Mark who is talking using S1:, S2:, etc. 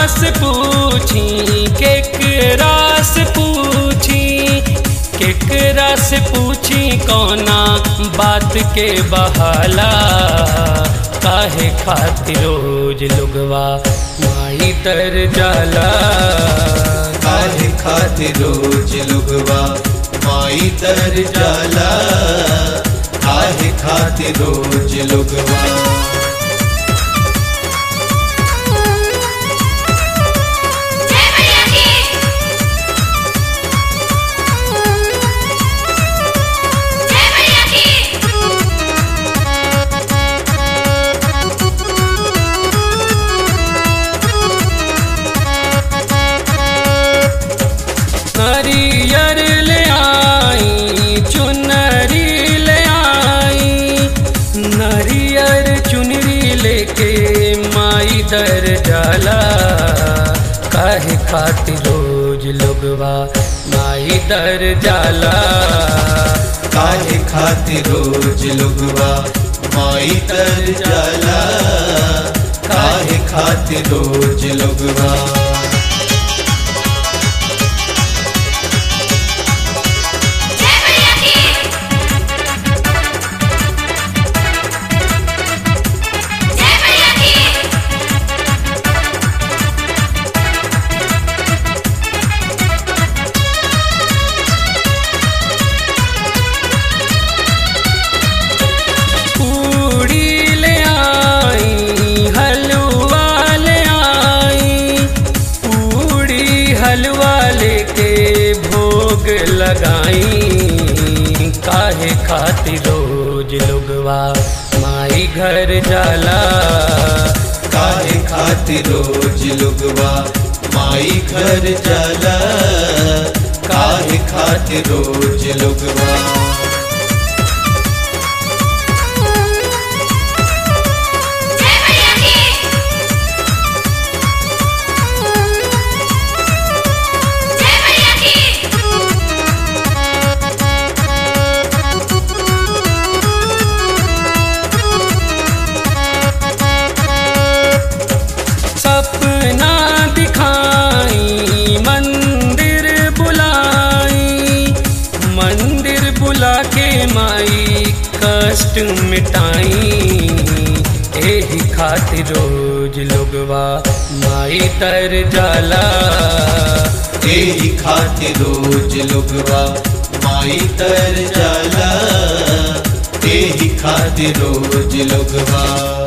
S1: से पूछी केकरा से पूछी केकरा से पूछी कौना बात के बहाला काहे खातिर रोज लुगवा माई तर जाला
S2: काहे खातिर रोज लुगवा माई तर जाला काहे खातिर रोज लुगवा
S3: जय मैया की जय मैया की
S1: नरियर ले आई चुनरी ले आई नरियर चुनरी लेके माई दर जाला काहे खातिर रोज लोगवा माई दर जाला
S2: काहे खातिर रोज लुगवा माई तर जाला काहे खातिर रोज लुगवा
S3: जय मैया की जय मैया की
S1: पूड़ी ले आई हलवा ले आई पूड़ी हलवा लेके भोग लगाई काहे खातिर रोज लोगवा माई घर जाला
S2: काहे खातिर रोज लुगवा माई घर जाला काहे खातिर रोज लुगवा
S3: जय मैया की जय मैया की
S1: सपना दिखाई मंदिर बुलाई मंदिर बुला के माई कष्ट मिटाई एही खातिर रोज लोगवा माई तर जाला
S2: तेरी खातिर रोज लुगवा माई तर जाला तेरी खातिर रोज लुगवा